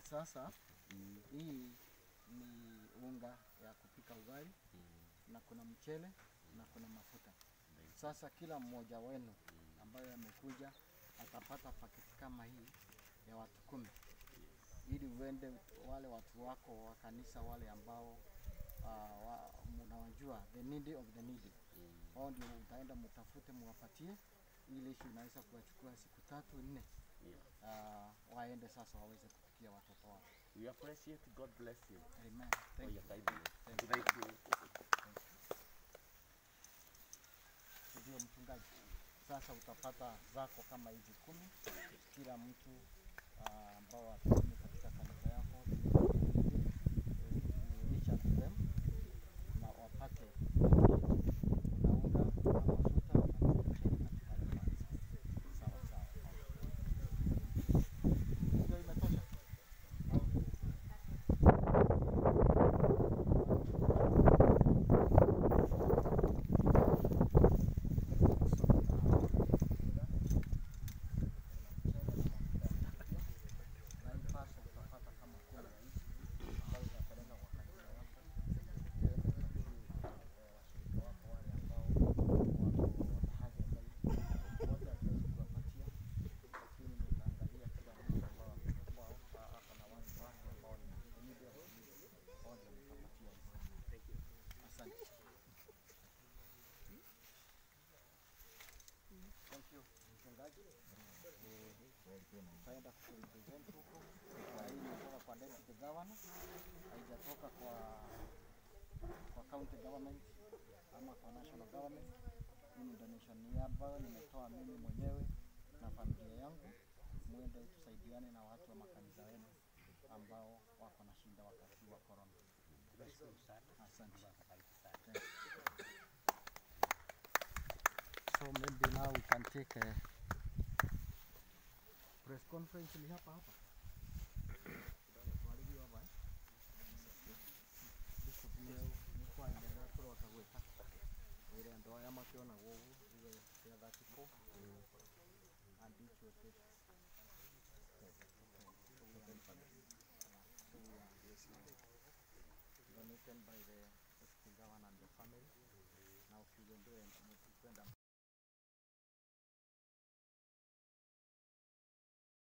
Sasa Mm. hii ni unga ya kupika ugali Mm. na kuna mchele na kuna mafuta. Sasa kila mmoja wenu ambaye amekuja atapata paketi kama hii ya watu kumi, ili uende wale watu wako wa kanisa wale ambao uh, wa, mnawajua the needy of the needy Mm. wao ndio utaenda mtafute, muwapatie ili ishi inaweza kuwachukua siku tatu nne, Yeah. uh, waende sasa waweze kupikia watoto wao. We appreciate. God bless you Amen. for Thank you. your kindness. Thank you. Thank you. Ndio mchungaji, sasa utapata zako kama hizi kumi, kila mtu ah, ambao watakuja katika kanisa yako you reach out to them na wapate kuna unga na mafuta na mchele katika ile kanisa. Sawa sawa. Ndio imetosha. na hii pasa utapata kama kumi na hizi ambayo utapeleka kwa kanisa yako, uende upatie, eh, washirika wako wale ambao wako na haja zaidi. Wote hatuwezi kuwapatia, lakini nitaangalia kila mtu ambao ambao ako na watu wake ambao ni needy of the needy. Hao ndio nitapatia hizi. Asante. Thank you, mchungaji. Tutaenda kupresent huko. Na hii inatoka kwa deputy governor, haijatoka kwa kwa county government ama kwa national government. Hii ni donation hii ambayo nimetoa mimi mwenyewe na familia yangu, muende tusaidiane na watu wa makanisa yenu ambao wako na shida wakati wa corona. Asante. Thank you. So maybe now we can take a press conference ni hapa hapa. Twaririo hapa, eh? Bishop nĩau nĩkwanjĩra kũrota gwĩka wĩra andũ aya makĩona gũgũ uge cia 34 and each will take So we are donated by the deputy governor and the family. Now ukiuendea kwenda